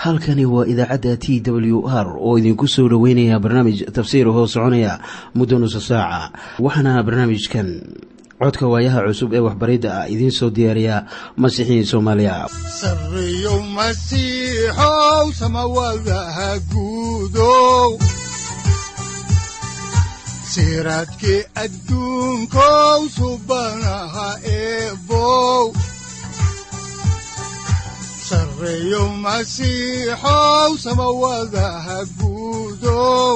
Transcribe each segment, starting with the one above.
halkani waa idaacadda t w r oo idinku soo dhoweynaya barnaamij tafsiir hoo soconaya muddo nusa saaca waxaana barnaamijkan codka waayaha cusub ee waxbaridda ah idiin soo diyaariya masiixiin soomaaliya siraadkii adduunkow subanaha eebow sareeyo masiixow samawadaha guudow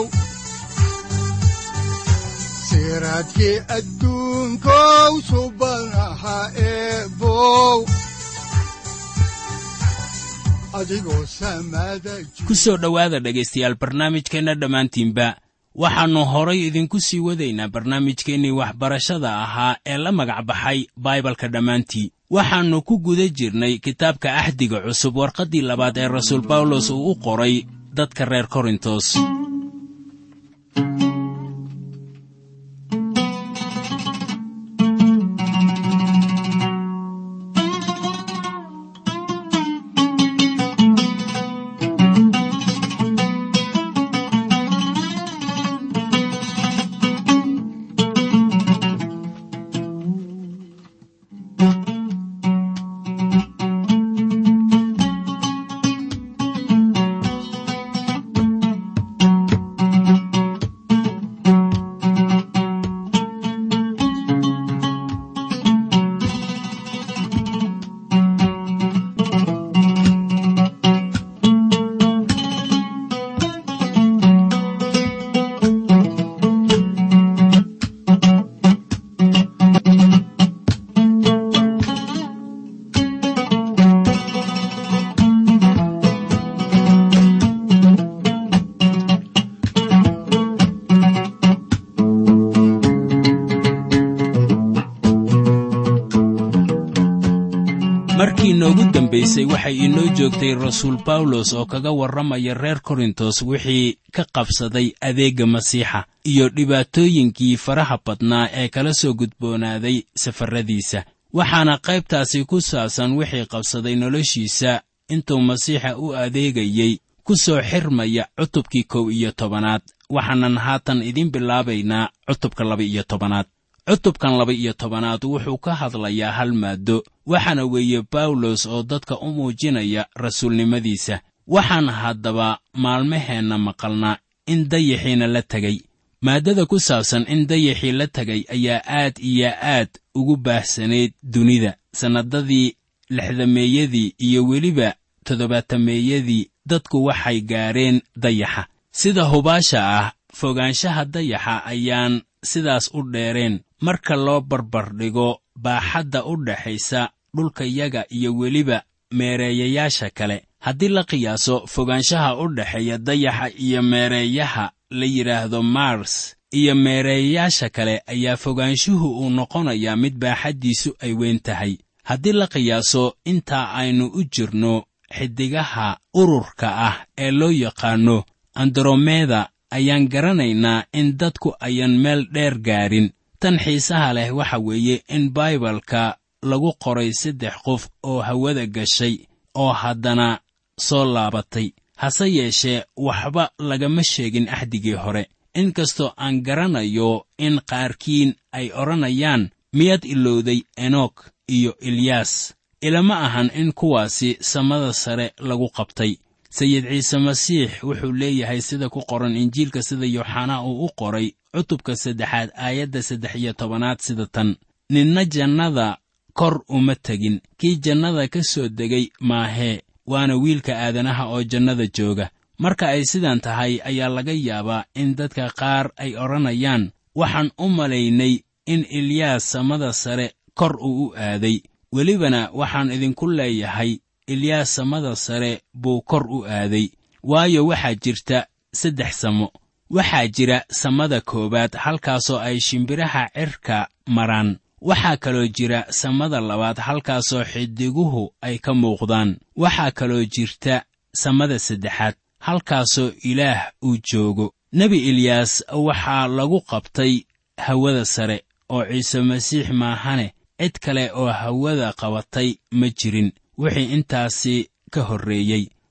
siraadkii adduunkow subanaha eebow ku soo dhowaada dhegaystayaal barnaamijkeenna dhammaantiinba waxaannu horay idinku sii wadaynaa barnaamijkeennii waxbarashada ahaa ee la magac baxay baibalka dhammaantii waxaannu ku guda jirnay kitaabka axdiga cusub warqaddii labaad ee rasuul bawlos uu u qoray dadka reer korintos markii noogu dambaysay waxay inoo joogtay rasuul bawlos oo kaga warramaya reer korintos wixii ka qabsaday adeegga masiixa iyo dhibaatooyinkii faraha badnaa ee kala soo gudboonaaday safarradiisa waxaana qaybtaasi ku saabsan wixii qabsaday noloshiisa intuu masiixa u adeegayey ku soo xirmaya cutubkii kow iyo tobanaad waxaanan haatan idiin bilaabaynaa cutubka laba-iyo tobanaad cutubkan laba-iyo tobanaad wuxuu ka hadlayaa hal maaddo waxaana weeye bawlos oo dadka u muujinaya rasuulnimadiisa waxaan haddaba maalmaheenna maqalnaa in dayaxiina la tegay maaddada ku saabsan in dayaxii la tegay ayaa aad iyo aad ugu baahsanayd dunida sannadadii lixdameeyadii iyo weliba toddobaatameeyadii dadku waxay gaadheen dayaxa sida hubaasha ah fogaanshaha dayaxa ayaan sidaas u dheereen marka loo barbardhigo baaxadda u dhaxaysa dhulkayaga iyo weliba meereeyayaasha kale haddii la qiyaaso fogaanshaha u dhexeeya dayaxa iyo meereeyaha la yidhaahdo mars iyo meereeyayaasha kale ayaa fogaanshuhu uu noqonayaa mid baaxaddiisu ay weyn tahay haddii la qiyaaso intaa aynu u jirno xiddigaha ururka ah ee loo yaqaanno andromeda ayaan garanaynaa in dadku ayan meel dheer gaadhin tan xiisaha leh waxa weeye in baibalka lagu qoray saddex qof oo hawada gashay oo haddana soo laabatay hase yeeshee waxba lagama sheegin axdigii hore inkastoo aan garanayo in qaarkiin ay odhanayaan miyaad ilowday enok iyo ilyaas ilama ahan in kuwaasi samada sare lagu qabtay sayid ciise masiix wuxuu leeyahay sida ku qoran injiilka sida yooxanaa uu u qoray cutubka saddexaad aayadda saddex iyo tobanaad sida tan ninna jannada kor uma tegin kii jannada ka soo degay maahee waana wiilka aadanaha oo jannada jooga marka ay sidan tahay ayaa laga yaabaa in dadka qaar ay odhanayaan waxaan u malaynay in ilyaas samada sare kor uu u aaday welibana waxaan idinku leeyahay ilyaas samada sare buu kor u aaday waayo waxaa jirta saddex samo waxaa jira samada koowaad halkaasoo ay shimbiraha cirka maraan waxaa kaloo jira samada labaad halkaasoo xidiguhu ay ka muuqdaan waxaa kaloo jirta samada saddexaad halkaasoo ilaah uu joogo nebi eliyaas waxaa lagu qabtay hawada sare oo ciise masiix maahane cid kale oo hawada qabatay ma jirin wixii intaasi ka horreeyey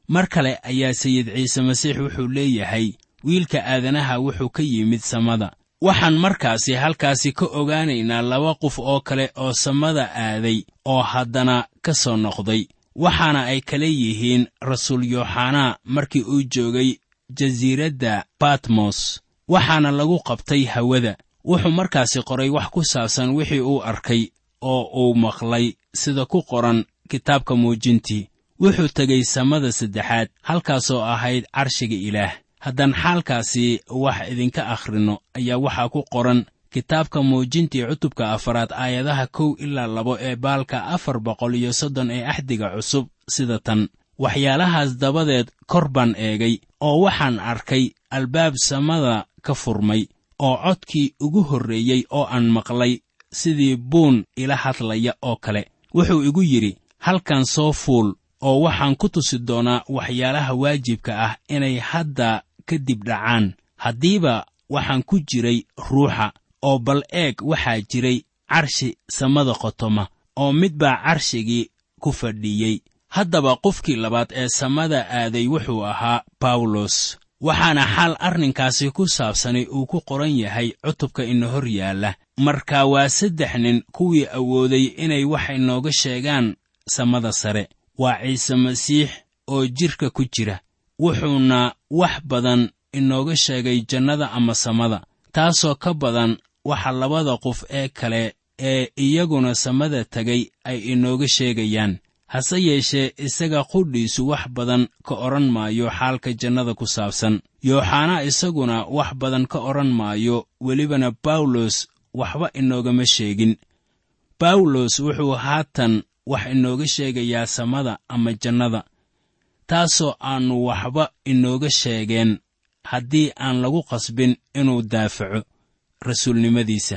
mar kale ayaa sayid ciise masiix wuxuu leeyahay wiilka aadanaha wuxuu ka yimid samada waxaan markaasi halkaasi ka ogaanaynaa laba qof oo kale oo samada aaday oo haddana ka soo noqday waxaana ay kala yihiin rasuul yooxanaa markii uu joogay jasiiradda batmos waxaana lagu qabtay hawada wuxuu markaasi qoray wax ku saabsan wixii uu arkay oo uu maqlay sida ku qoran kitaabka muujintii wuxuu tegey samada saddexaad halkaasoo ahayd carshiga ilaah haddaan xaalkaasi wax idinka akhrinno ayaa waxaa ku qoran kitaabka muujintii cutubka afaraad aayadaha kow ilaa labo ee baalka afar boqol iyo soddon ee axdiga cusub sida tan waxyaalahaas dabadeed kor baan eegay oo waxaan arkay albaab samada ka furmay oo codkii ugu horreeyey oo aan maqlay sidii buun ila hadlaya oo kale wuxuu igu yidhi halkan soo fuul oo waxaan ku tusi doonaa waxyaalaha waajibka ah inay hadda ka dib dhacaan haddiiba waxaan ku jiray ruuxa oo bal eeg waxaa jiray carshi samada qotoma oo mid baa carshigii ku fadhiyey haddaba qofkii labaad ee samada aaday wuxuu ahaa bawlos waxaana xaal arrinkaasi ku saabsanay uu ku qoran yahay cutubka ina hor yaalla marka waa saddex nin kuwii awooday inay wax inooga sheegaan samada sare waa ciise masiix oo jidhka ku jira wuxuuna wax badan inooga sheegay jannada ama samada taasoo ka badan waxa labada qof ee kale ee iyaguna samada tegay ay inooga sheegayaan hase yeeshee isaga qudhiisu wax badan ka odhan maayo xaalka jannada ku saabsan yooxanaa isaguna wax badan ka odhan maayo welibana bawlos waxba inoogama sheegin bawlos wuxuu haatan wax inooga sheegayaa samada ama jannada taasoo aannu waxba inooga sheegeen haddii aan lagu qasbin inuu daafaco rasuulnimadiisa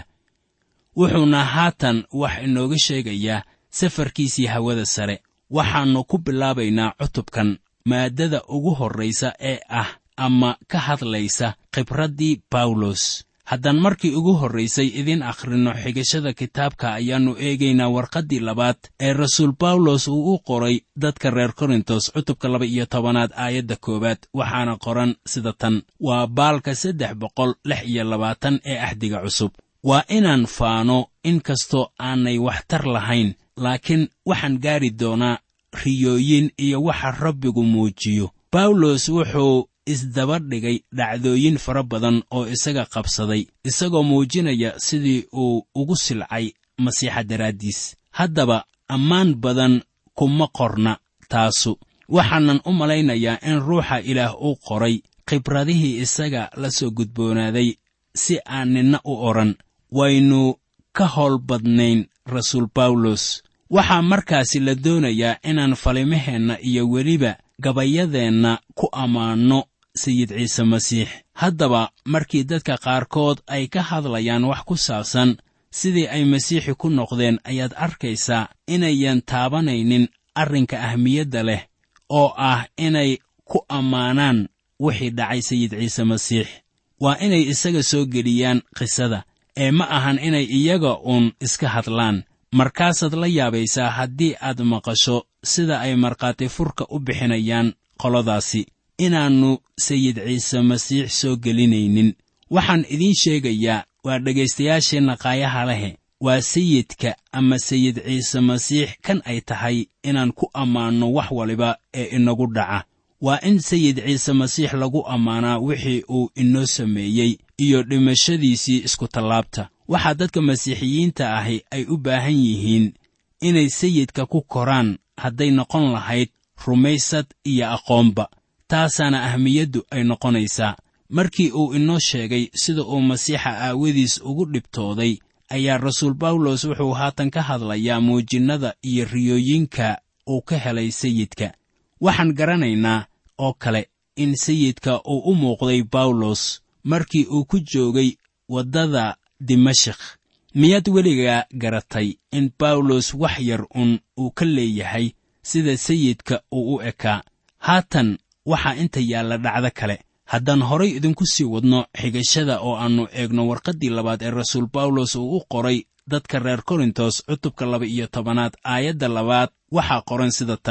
wuxuuna haatan wax inooga sheegayaa safarkiisii hawada sare waxaannu ku bilaabaynaa cutubkan maaddada ugu horraysa ee ah ama ka hadlaysa khibraddii bawlos haddaan markii ugu horraysay idiin akhrinno xigashada kitaabka ayaannu eegaynaa warqaddii labaad ee rasuul bawlos uu u qoray dadka reer korintos cutubka laba iyo tobanaad aayadda koowaad waxaana qoran sida tan waa baalka saddex boqol lix iyo labaatan ee axdiga cusub waa inaan faano in kastoo aanay waxtar lahayn laakiin waxaan gaari doonaa riyooyin iyo waxa rabbigu muujiyo bawlos wuxuu isdaba dhigay dhacdooyin fara badan oo isaga qabsaday isagoo muujinaya sidii uu ugu silcay masiixa daraaddiis haddaba ammaan badan kuma qorna taasu waxaanan u malaynayaa in ruuxa ilaah uu qoray khibradihii isaga la soo gudboonaaday si aan ninna u odhan waynu ka howl badnayn rasuul bawlos waxaa markaasi la doonayaa inaan falimaheenna iyo weliba gabayadeenna ku ammaanno sayid ciise masiix haddaba markii dadka qaarkood ay ka hadlayaan wax ku saabsan sidii ay masiixi ku noqdeen ayaad arkaysaa inayan taabanaynin arrinka ahmiyadda leh oo ah inay ku ammaanaan wixii dhacay sayid ciise masiix waa inay isaga soo geliyaan qisada ee ma ahan inay iyaga uun iska hadlaan markaasaad la yaabaysaa haddii aad maqasho sida ay markhaati furka u bixinayaan qoladaasi inaannu sayid ciise masiix soo gelinaynin waxaan idiin sheegayaa waa dhegaystayaasheenna qaayaha lehe waa sayidka ama sayid ciise masiix kan ay tahay inaan ku ammaanno wax waliba ee inagu dhaca waa in sayid ciise masiix lagu ammaanaa wixii uu inoo sameeyey iyo dhimashadiisii iskutallaabta waxaa dadka masiixiyiinta ahi ay u baahan yihiin inay sayidka ku koraan hadday noqon lahayd rumaysad iyo aqoonba taasaana ahmiyaddu ay noqonaysaa markii uu inoo sheegay sida uu masiixa aawadiis ugu dhibtooday ayaa rasuul bawlos wuxuu haatan ka hadlayaa muujinnada iyo riyooyinka uu ka helay sayidka waxaan garanaynaa oo kale in sayidka uu u muuqday bawlos markii uu ku joogay waddada dimashik miyaad weligaa garatay in bawlos wax yar un uu ka leeyahay sida sayidka uu u ekaa haatan waxaa inta yaalla dhacdo kale haddaan horay idinku sii wadno xigashada oo aannu eegno warqaddii labaad ee rasuul bawlos uu u qoray dadka reer korintos cutubka laba iyo tobanaad aayadda labaad waxaa qoran sida tan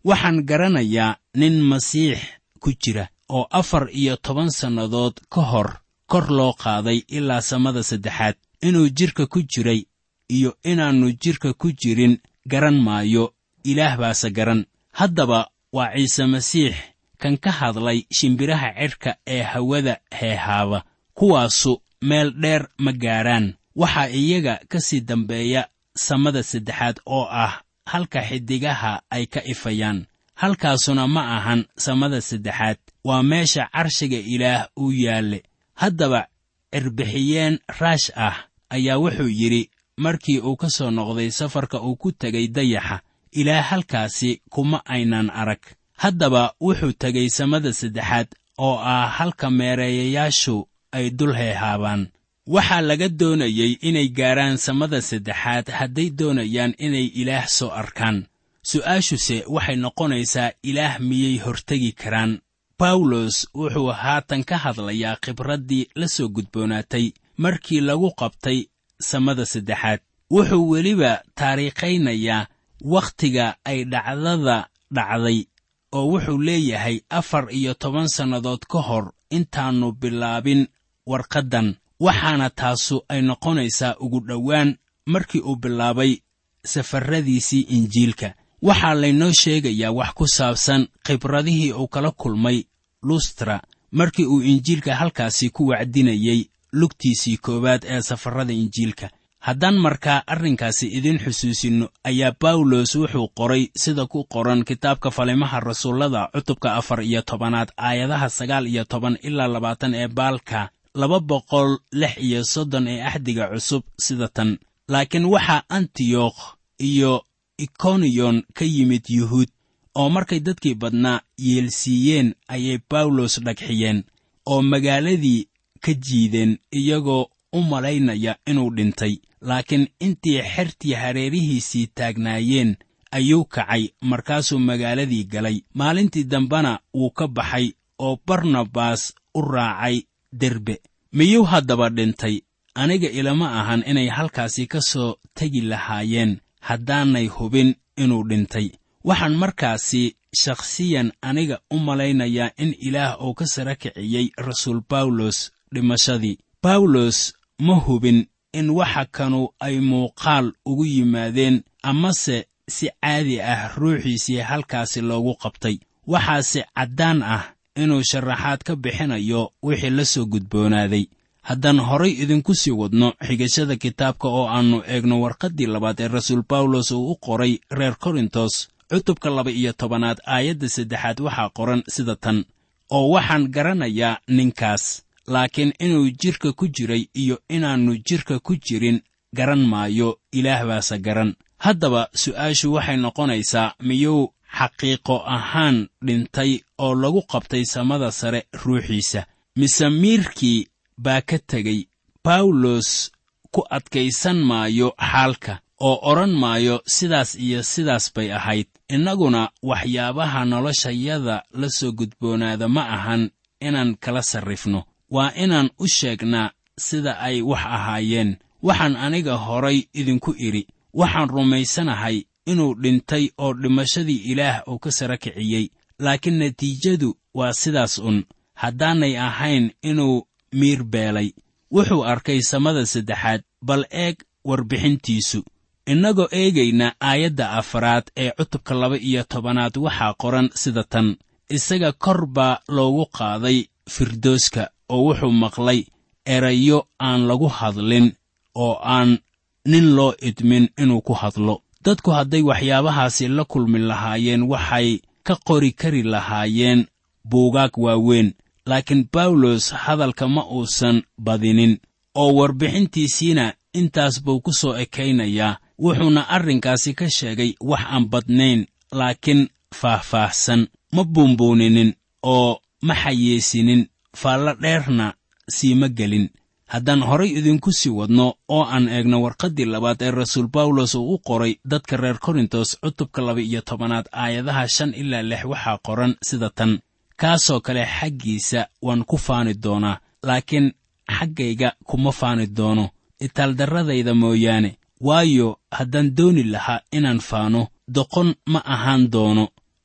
waxaan garanayaa nin masiix ku jira oo afar iyo toban sannadood ka hor kor loo qaaday ilaa samada saddexaad inuu jidhka ku jiray iyo inaannu jidhka ku jirin garan maayo ilaah baase garan haddaba waa ciise masiix kan ka hadlay shimbiraha cidhka ee hawada heehaaba kuwaasu meel dheer ma gaadhaan waxaa iyaga ka sii dambeeya samada saddexaad oo ah halka xiddigaha ay ka ifayaan halkaasuna ma ahan samada saddexaad waa meesha carshiga ilaah uu yaalle haddaba cirbixiyeen raash ah ayaa wuxuu yidhi markii uu ka soo noqday safarka uu ku tegay dayaxa ilaah halkaasi kuma aynan arag haddaba wuxuu tegay samada saddexaad oo ah halka meereeyayaashu ay dul heehaabaan waxaa laga doonayey inay gaarhaan samada saddexaad hadday doonayaan inay ilaah soo arkaan su'aashuse waxay noqonaysaa ilaah miyay hortegi karaan bawlos wuxuu haatan ka hadlayaa khibraddii la soo gudboonaatay markii lagu qabtay samada saddexaad wuxuu weliba taariikhaynayaa wakhtiga ay dhacdada dhacday oo wuxuu leeyahay afar iyo toban sannadood ka hor intaannu bilaabin warqaddan waxaana taasu ay noqonaysaa ugu dhowaan markii uu bilaabay safarradiisii injiilka waxaa laynoo sheegayaa wax ku saabsan khibradihii uu kala kulmay lustra markii uu injiilka halkaasi ku wacdinayey lugtiisii koowaad ee safarrada injiilka haddaan markaa arrinkaasi idin xusuusinno ayaa bawlos wuxuu qoray sida ku qoran kitaabka falimaha rasuullada cutubka afar iyo tobanaad aayadaha sagaal iyo toban ilaa labaatan ee baalka laba boqol lix iyo soddon ee axdiga cusub sida tan laakiin waxaa antiyokh iyo ikoniyon ka yimid yuhuud oo markay dadkii badnaa yeelsiiyeen ayay bawlos dhagxiyeen oo magaaladii ka jiideen iyagoo u malaynaya inuu dhintay laakiin intii xertii hareerihiisii taagnaayeen ayuu kacay markaasuu magaaladii galay maalintii dambena wuu ka baxay oo barnabas u raacay derbe miyuu haddaba dhintay aniga ilama ahan inay halkaasi ka soo tegi lahaayeen haddaanay hubin inuu dhintay waxaan markaasi shakhsiyan aniga u malaynayaa in ilaah uu ka sara kiciyey rasuul bawlos dhimashadii bawlos ma hubin in waxa kanu ay muuqaal ugu yimaadeen amase si caadi ah ruuxiisii halkaasi loogu qabtay waxaase caddaan ah inuu sharaxaad ka bixinayo wixii la soo gudboonaaday haddaan horay idinku sii wadno xigashada kitaabka oo aannu eegno warqaddii labaad ee rasuul bawlos uu u qoray reer korintos cutubka laba iyo tobanaad aayadda saddexaad waxaa qoran sida tan oo waxaan garanayaa ninkaas laakiin inuu jidhka ku jiray iyo inaannu jidhka ku jirin garan maayo ilaah baase garan haddaba su'aashu waxay noqonaysaa miyuu xaqiiqo ahaan dhintay oo lagu qabtay samada sare ruuxiisa mise miirkii baa ka tegey bawlos ku adkaysan maayo xaalka oo odhan maayo sidaas iyo sidaas bay ahayd innaguna waxyaabaha noloshayada la soo gudboonaada ma ahan inaan kala sarrifno waa inaan u sheegnaa sida ay wax ahaayeen waxaan aniga horay idinku idhi waxaan rumaysanahay inuu dhintay oo dhimashadii ilaah uu ka sara kiciyey laakiin natiijadu waa sidaas un haddaanay ahayn inuu miir beelay wuxuu arkay samada saddexaad bal eeg warbixintiisu innagoo eegayna aayadda afaraad ee cutubka laba iyo tobanaad waxaa qoran sida tan isaga kor baa loogu qaaday firdooska oo wuxuu maqlay erayo aan lagu hadlin oo aan nin loo idmin inuu ku hadlo dadku hadday waxyaabahaasi la kulmi lahaayeen waxay ka qori kari lahaayeen buugaag waaweyn laakiin bawlos hadalka ma uusan badinin oo warbixintiisiina intaas buu ku soo ekaynayaa wuxuuna arrinkaasi ka sheegay wax aan badnayn laakiin faahfaahsan ma buunbuuninin oo ma xayeesinin faallo dheerna siima gelin haddaan horay idinku sii wadno oo aan eegno warqaddii labaad ee rasuul bawlos uu u qoray dadka reer korintos cutubka laba iyo tobanaad aayadaha shan ilaa lix waxaa qoran sida tan kaasoo kale xaggiisa waan ku faani doonaa laakiin xaggayga kuma faani doono itaaldarradayda mooyaane waayo haddaan dooni lahaa inaan faano doqon ma ahaan doono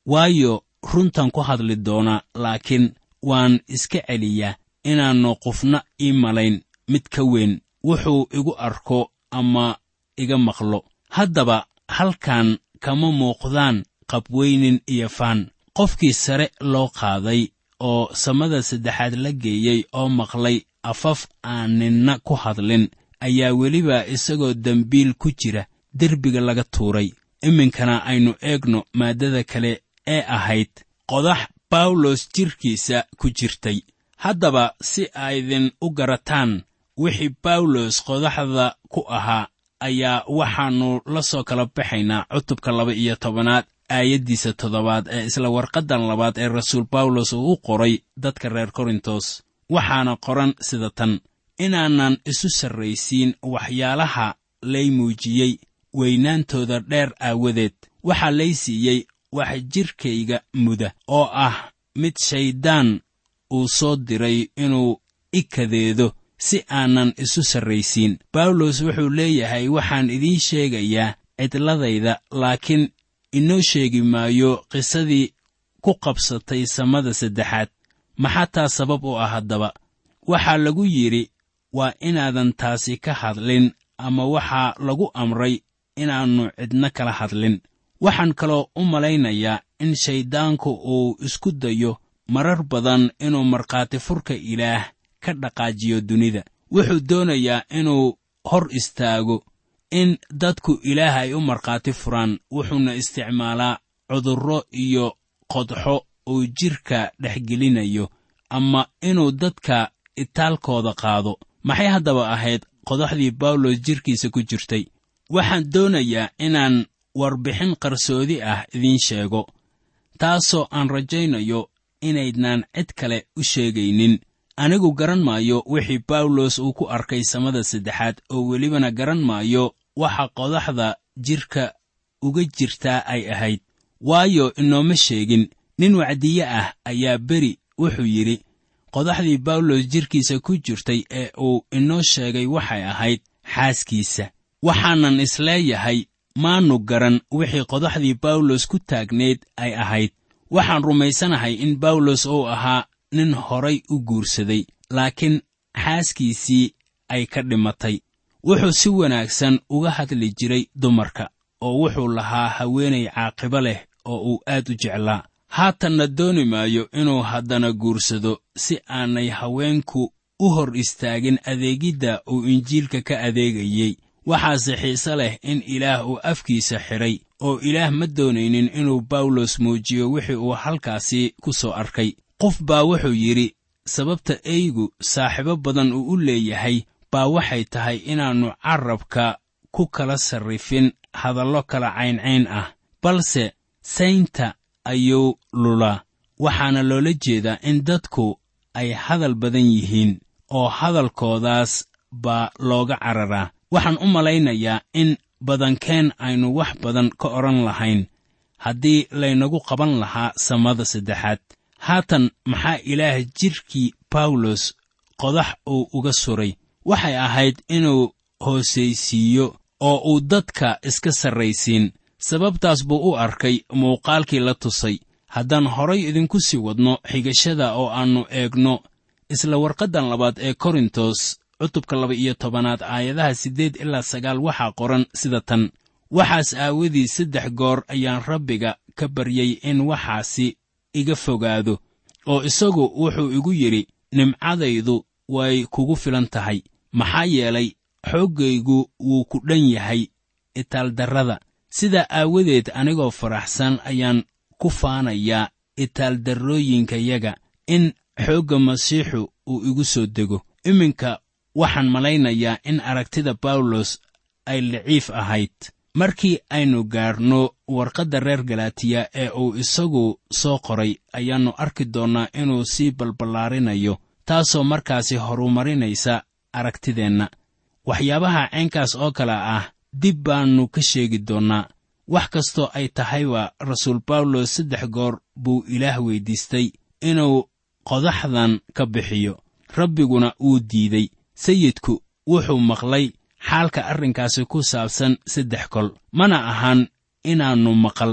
waayo runtan ku hadli doonaa laakiin waan iska celiyaa inaannu qofna ii malayn mid ka weyn wuxuu igu arko ama iga maqlo haddaba halkan kama muuqdaan qabweynin iyo faan qofkii sare loo qaaday oo samada saddexaad la geeyey oo maqlay afaf aan ninna ku hadlin ayaa weliba isagoo dembiil ku jira derbiga laga tuuray iminkana aynu eegno maaddada kale ee ahayd qodax bawlos jidhkiisa ku jirtay haddaba si aydin u garataan wixii bawlos qodaxda ku ahaa ayaa waxaannu la soo kala baxaynaa cutubka laba iyo tobanaad aayaddiisa toddobaad ee isla warqaddan labaad ee rasuul bawlos uu u qoray dadka reer korintos waxaana qoran sida tan inaanan isu sarraysiin waxyaalaha lay muujiyey weynaantooda dheer aawadeed waxaa lay siiyey wax jidhkayga muda oo ah mid shayddaan uu soo diray inuu i kadeedo si aanan isu sarraysiin bawlos wuxuu leeyahay waxaan idiin sheegayaa cidladayda laakiin inoo sheegi maayo qisadii ku qabsatay samada saddexaad maxaa taa sabab u ah haddaba waxaa lagu yidhi waa inaadan taasi ka hadlin ama waxaa lagu amray inaannu cidna kala hadlin waxaan kaloo u malaynayaa in shayddaanku uu isku dayo marar badan inuu markhaati furka ilaah ka dhaqaajiyo dunida wuxuu doonayaa inuu hor istaago in dadku ilaah ay u markhaati furaan wuxuuna isticmaalaa cudurro iyo qodxo uu jidhka dhexgelinayo ama inuu dadka itaalkooda qaado maxay haddaba ahayd qodaxdii bawlos jidhkiisa ku jirtay waxaan doonayaa inaan warbixin qarsoodi ah idiin sheego taasoo aan rajaynayo inaydnaan cid kale u sheegaynin anigu garan maayo wixii bawlos uu ku arkay samada saddexaad oo welibana garan maayo waxa qodaxda jidhka uga jirtaa ay ahayd waayo inooma sheegin nin wacdiye ah ayaa beri wuxuu yidhi qodaxdii bawlos jidhkiisa ku jirtay ee uu inoo sheegay waxay ahayd xaaskiisa waxaanan isleeyahay maannu garan wixii qodaxdii bawlos ku taagneed ay ahayd waxaan rumaysanahay in bawlos uu ahaa nin horay u guursaday laakiin xaaskiisii ay ka dhimatay wuxuu si wanaagsan uga hadli jiray dumarka oo wuxuu lahaa haweenay caaqibo leh oo uu aad u jeclaa haatanna dooni maayo inuu haddana guursado si aanay haweenku u hor istaagin adeegidda uu injiilka ka adeegayey waxaase xiise leh in ilaah uu afkiisa xidhay oo ilaah ma doonaynin inuu bawlos muujiyo wixii uu halkaasi ku soo arkay qof baa wuxuu yidhi sababta eygu saaxiibo badan uu u leeyahay baa waxay tahay inaannu carrabka ku kala sarrifin hadallo kala cayncayn ah balse saynta ayuu lulaa waxaana loola jeedaa in dadku ay hadal badan yihiin oo hadalkoodaas baa looga cararaa waxaan u malaynayaa in badankeen aynu wax badan ka odhan lahayn haddii laynagu qaban lahaa samada saddexaad haatan maxaa ilaah jidhkii bawlos qodax uu uga suray waxay ahayd inuu hoosaysiiyo oo uu dadka iska sarraysiin sababtaas buu u arkay muuqaalkii la tusay haddaan horay idinku sii wadno xigashada oo aannu eegno isla warqaddan labaad ee korintos cutubka laba iyo tobanaad aayadaha siddeed ilaa sagaal waxaa qoran sida tan waxaas aawadii saddex goor ayaan rabbiga ka baryey in waxaasi iga fogaado oo isagu wuxuu igu yidhi nimcadaydu way kugu filan tahay maxaa yeelay xooggaygu wuu ku dhan yahay itaaldarrada sidaa aawadeed anigoo faraxsan ayaan ku faanayaa itaaldarrooyinkayaga in xoogga masiixu uu igu soo dego iminka waxaan malaynayaa in aragtida bawlos ay liciif ahayd markii aynu gaarno warqadda reer galaatiya ee uu isagu soo qoray ayaannu arki doonnaa inuu sii balballaarinayo taasoo markaasi horumarinaysa aragtideenna waxyaabaha caynkaas oo kale ah dib baannu ka sheegi doonnaa wax kastoo ay tahayba rasuul bawlos saddex goor buu ilaah weyddiistay inuu qodaxdan ka bixiyo rabbiguna wuu diidey sayidku wuxuu maqlay xaalka arrinkaasi ku saabsan saddex kol mana ahan inaannu maqal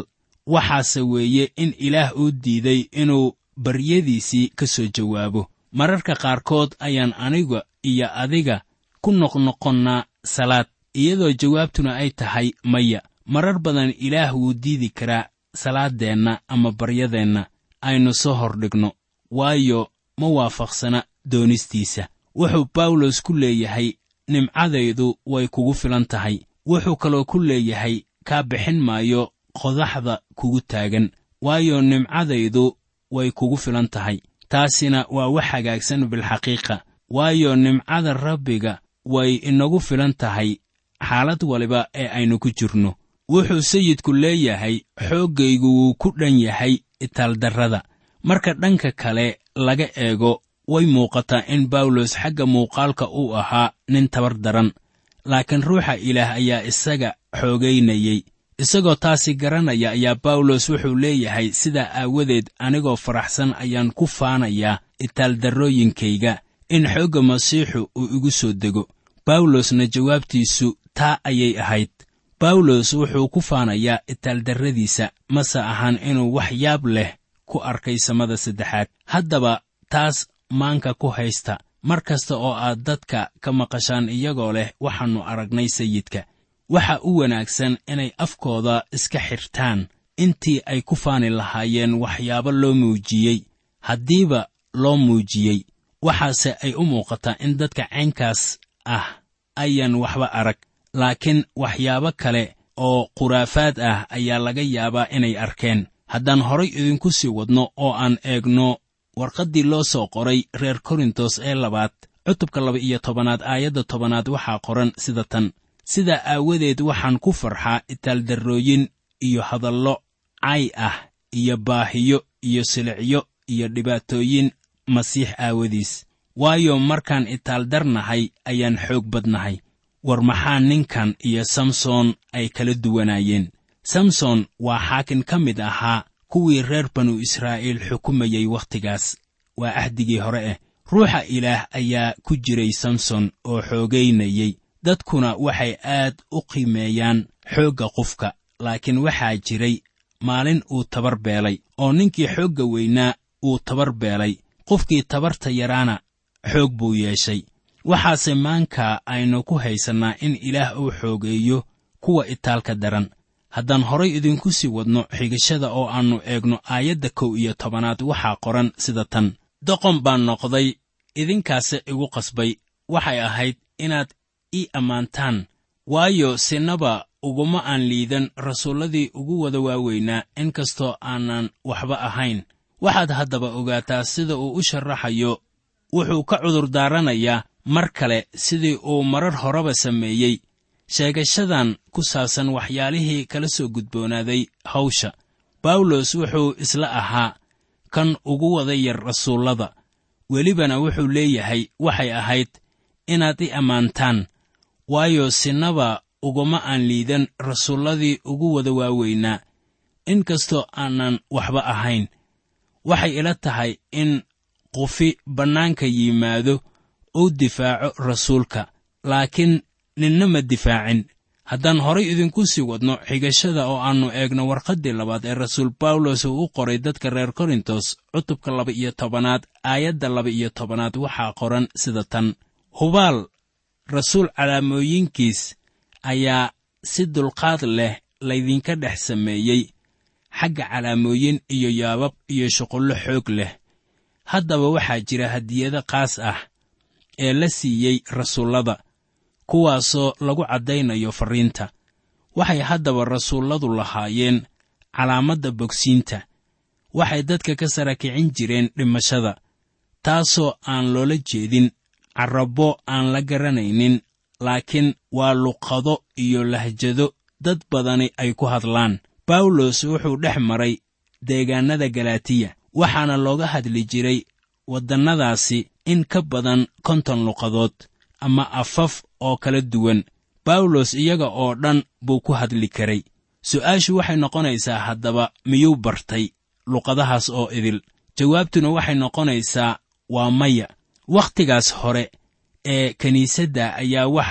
waxaase weeye in ilaah uu diiday inuu baryadiisii ka soo jawaabo mararka qaarkood ayaan aniga iyo adiga ku noqnoqonnaa salaad iyadoo jawaabtuna ay tahay maya marar badan ilaah wuu diidi karaa salaaddeenna ama baryadeenna aynu soo hordhigno waayo ma waafaqsana doonistiisa wuxuu bawlos ku leeyahay nimcadaydu way kugu filan tahay wuxuu kaloo ku leeyahay kaa bixin maayo qodaxda kugu taagan waayo nimcadaydu way kugu filan tahay taasina waa wax hagaagsan bilxaqiiqa waayo nimcada rabbiga way inagu filan tahay xaalad waliba ee aynu ku jirno wuxuu sayidku leeyahay xooggaygu wuu ku dhan yahay itaaldarrada marka dhanka kale laga eego way muuqataa in bawlos xagga muuqaalka uu ahaa nin tabar daran laakiin ruuxa ilaah ayaa isaga xoogaynayey isagoo taasi garanaya ayaa bawlos wuxuu leeyahay sidaa aawadeed anigoo faraxsan ayaan ku faanayaa itaaldarrooyinkayga in xoogga masiixu uu igu soo dego bawlosna jawaabtiisu taa ayay ahayd bawlos wuxuu ku faanayaa itaaldarradiisa mase ahaan inuu wax yaab leh ku arkay samada saddexaad haddaba taas maanka ku haysta mar kasta oo aad dadka ka maqashaan iyagoo leh waxaannu aragnay sayidka waxa u wanaagsan inay afkooda iska xirtaan intii ay ku faani lahaayeen waxyaabo loo muujiyey haddiiba loo muujiyey waxaase ay u muuqataa in dadka caynkaas ah ayaan waxba arag laakiin waxyaabo kale oo khuraafaad ah ayaa laga yaabaa inay arkeen haddaan horay idinku sii wadno oo aan eegno warqaddii loo soo qoray reer korintos ee labaad cutubka laba iyo tobanaad aayadda tobanaad waxaa qoran sida tan sidaa aawadeed waxaan ku farxaa itaaldarrooyin iyo hadallo cay ah iyo baahiyo iyo silicyo iyo dhibaatooyin masiix aawadiis waayo markaan itaaldarnahay ayaan xoog badnahay war maxaa ninkan iyo samson ay kala duwanaayeen samson waa xaakin ka mid ahaa kuwii reer banu israa'iil xukumayey wakhtigaas waa ahdigii hore ah ruuxa ilaah ayaa ku jiray samson oo xoogaynayey dadkuna waxay aad u qiimeeyaan xoogga qofka laakiin waxaa jiray maalin uu tabar beelay oo ninkii xoogga weynaa uu tabar beelay qofkii tabarta yaraana xoog buu yeeshay waxaase maanka aynu ku haysannaa in ilaah uu xoogeeyo kuwa itaalka daran haddaan horay idinku sii wadno xigashada oo aannu eegno aayadda kow iyo tobanaad waxaa qoran sida tan doqon baan noqday idinkaase igu qasbay waxay ahayd inaad ii ammaantaan waayo sinaba uguma aan liidan rasuulladii ugu wada waaweynaa in kastoo aanan waxba ahayn waxaad haddaba ogaataa sida uu u sharaxayo wuxuu ka cudurdaaranayaa mar kale sidii uu marar horeba sameeyey sheegashadan ku saabsan waxyaalihii kala soo gudboonaaday hawsha bawlos wuxuu isla ahaa kan ugu wada yar rasuullada welibana wuxuu leeyahay waxay ahayd inaad i ammaantaan waayo sinaba uguma aan liidan rasuulladii ugu wada waaweynaa in kastoo aanan waxba ahayn waxay ila tahay in qufi bannaanka yimaado uu difaaco rasuulka laakiin ninna ma difaacin haddaan horay idinku sii wadno xigashada oo aannu eegno warqaddii labaad ee rasuul bawlos uu u qoray dadka reer korintos cutubka laba iyo tobanaad aayadda laba iyo tobanaad waxaa qoran sida tan hubaal rasuul calaamooyinkiis ayaa si dulqaad leh laydinka dhex sameeyey xagga calaamooyin iyo yaabab iyo shuqullo xoog leh haddaba waxaa jira hadiyado qaas ah ee la siiyey rasuullada kuwaasoo lagu caddaynayo farriinta waxay haddaba rasuulladu lahaayeen calaamadda bogsiinta waxay dadka ka sara kicin jireen dhimashada taasoo aan loola jeedin carrabbo aan la garanaynin laakiin waa luqado iyo lahjado dad badani ay ku hadlaan bawlos wuxuu dhex maray deegaannada galaatiya waxaana looga hadli jiray waddannadaasi in ka badan konton luqadood ama afaf oo kala duwan bawlos iyaga oo dhan buu ku hadli karay su'aashu waxay noqonaysaa haddaba miyuu bartay luqadahaas oo idil jawaabtuna waxay noqonaysaa waa maya wakhtigaas hore ee kiniisadda ayaa waxaa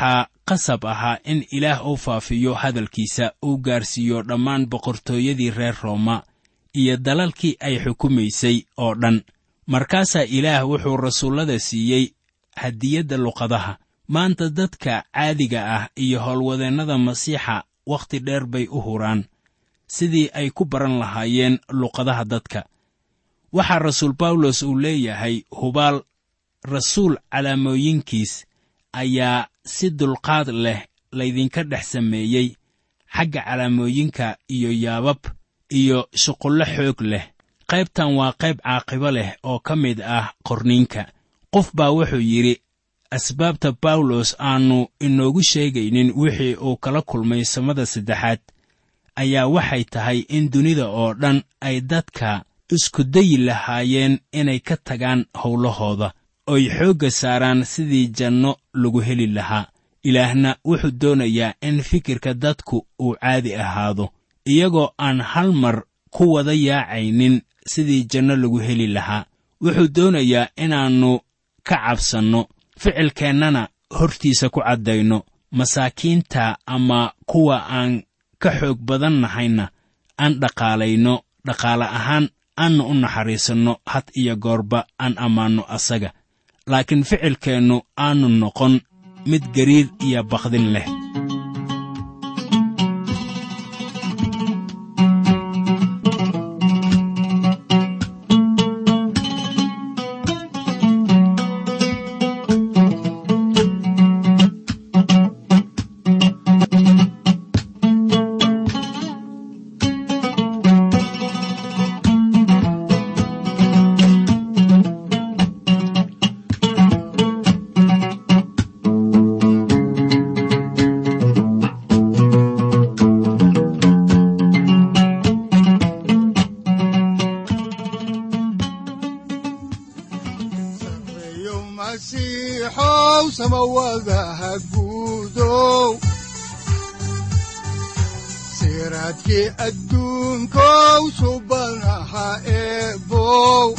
qasab ahaa in ilaah uu faafiyo hadalkiisa uu gaarsiiyo dhammaan boqortooyadii reer rooma iyo dalalkii ay xukumaysay oo dhan markaasaa ilaah wuxuu rasuullada siiyey hadiyadda luqadaha maanta dadka caadiga ah iyo howlwadeennada masiixa wakhti dheer bay u huraan sidii ay ku baran lahaayeen luqadaha dadka waxaa rasuul bawlos uu leeyahay hubaal rasuul calaamooyinkiis ayaa si dulqaad leh laydinka dhex sameeyey xagga calaamooyinka iyo yaabab iyo shuqullo xoog leh qaybtan waa qayb caaqibo leh oo ka mid ah qorniinka qof baa wuxuu yidhi asbaabta bawlos aannu inoogu sheegaynin wixii uu kala kulmay samada saddexaad ayaa waxay tahay in dunida oo dhan ay dadka isku dayi lahaayeen inay ka tagaan howlahooda oy xoogga saaraan sidii janno lagu heli lahaa ilaahna wuxuu doonayaa in fikirka dadku uu caadi ahaado iyagoo aan hal mar ku wada yaacaynin sidii janno lagu heli lahaa wuxuu doonayaa inaannu ka cabsanno ficilkeennana hortiisa ku caddayno masaakiinta ama kuwa aan ka xoog badan nahayna aan dhaqaalayno dhaqaale ahaan aanna u naxariisanno had iyo goorba aan ammaanno asaga laakiin ficilkeennu aannu noqon mid gariir iyo bakdin leh sareeyo masiixow samawadaha guudow siraadkii adduunkow subanaha eebow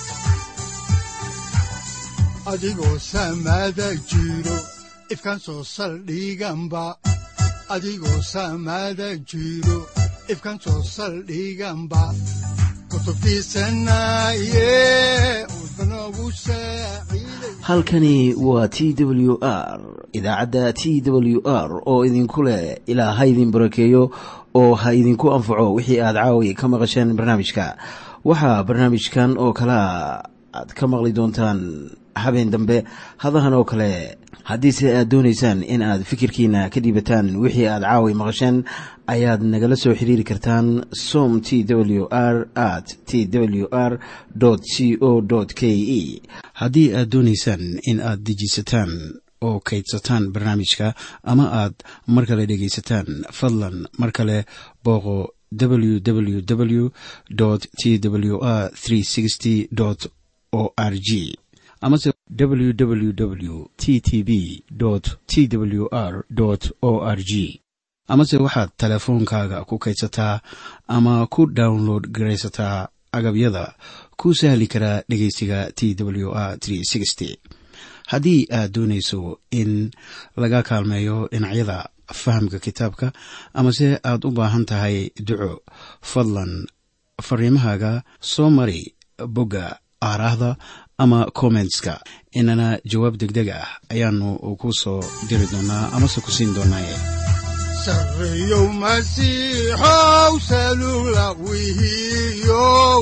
adigoo samada jiro ifkan soo saldhiganba adigoo samada jiro ifkan soo saldhiganba kutubtiisanaye udbanogu saaciiday halkani waa t w r idaacadda t w r oo idinku leh ilaa ha idin barakeeyo oo ha idinku anfaco wixii aad caawi ka maqasheen barnaamijka waxaa barnaamijkan oo kalea aad ka maqli doontaan habeen dambe hadahan oo kale haddiise aad doonaysaan in aad fikirkiina ka dhiibataan wixii aad caawi maqasheen ayaad nagala soo xiriiri kartaan som t w r at t w r c o k e haddii aad doonaysaan in aad dejiisataan oo kaydsataan barnaamijka ama aad mar kale dhegaysataan fadlan mar kale booqo www t w r o r g amase www t t b t w r o r g amase waxaad teleefoonkaaga ku kaydsataa ama ku download garaysataa agabyada ku sahli karaa dhegeysiga t w r haddii aad doonayso in laga kaalmeeyo dhinacyada fahamka kitaabka amase aad u baahan tahay duco fadlan fariimahaaga soo mari bogga aaraahda ama kommentska inana jawaab degdeg ah ayaanu ku soo diri doonaa amase ku siin doonaaye sareeyow masiixow salula wihiyow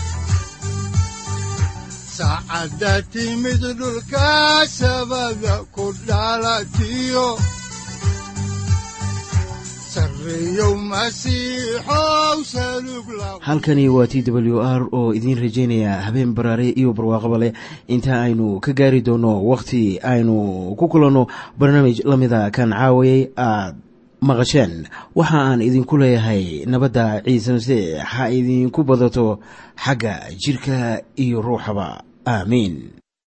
saacadda timid dhulka sabada ku dhalatiyo sareeyow masiixow salug la halkani waa t w r oo idiin rajaynaya habeen baraare iyo barwaaqaba leh inta aynu ka gaari doono wakhti aynu ku kulanno barnaamij la mida kan caawayay aad maqasheen waxa aan idinku leeyahay nabadda ciise masiix ha idinku badato xagga jidhka iyo ruuxaba aamiin